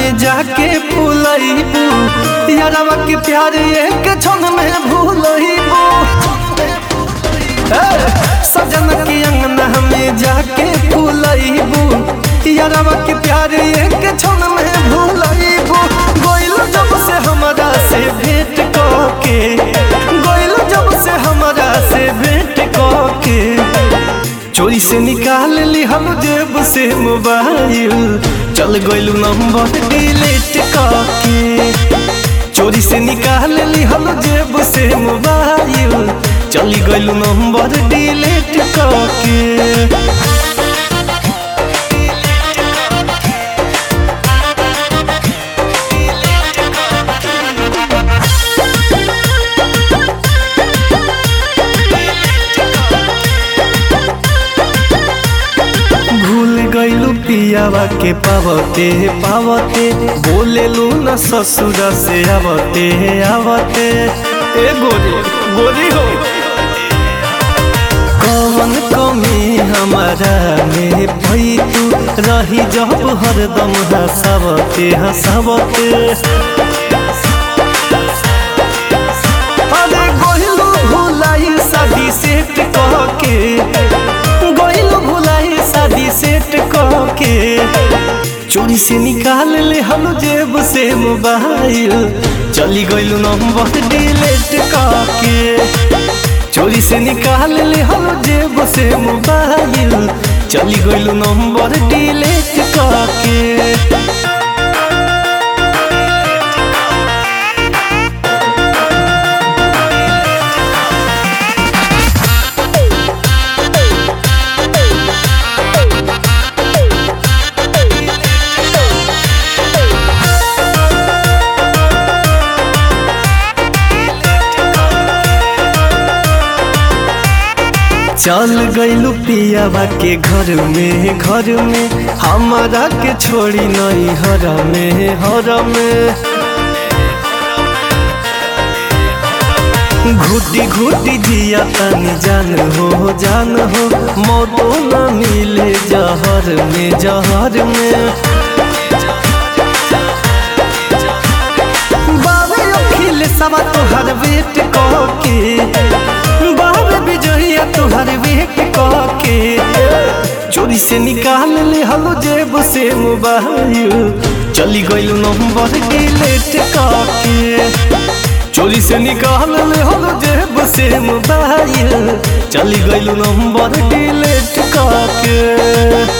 में जाके भूलइबू यारवा के प्यार एक क्षण में भूलइबू सजन के अंगना में जाके भूलइबू यारवा के प्यार एक क्षण में भूलइबू गोइल जब से हमरा से भेंट के गोइल जब से हमरा से भेंट के चोरी से निकाल ली हम जेब से मोबाइल चल गइलू नंबर डिलीट करके चोरी से निकाल ली हम जेब से मोबाइल चल गइलू नंबर डिलीट करके भूल गइलू पियावा के पावते पावते बोलेलू न ससुर से आवते आवते ए गोरी गोरी हो कौन कमी हमारा में भई तू रही जब हरदम हंसावते हंसावते अरे गोहिलू भुलाई शादी सेट कह के गोहिलू भुलाई शादी सेट कह के चोरी से निकाल ले हम जेब से मोबाइल चली गइलू नंबर डिलीट करके चोरी से निकाल ले हम जेब से मोबाइल चली गइलू नंबर डिलीट करके चल गइलू पियावा के घर में घर में हमारा के छोड़ी नहीं हर में हर में घुटी घुटी जिया तनी जान हो जान हो मौतो न मिले जहर में जहर में बाबे अखिल सवा तोहर वेट के बाबे विजया तोहर वेट के चोरी से निकाल ले हलो जेब से मोबाइल चली गइल नंबर डिलीट करके चोरी से निकाल ले हलो जेब से मोबाइल चली गइल नंबर डिलीट करके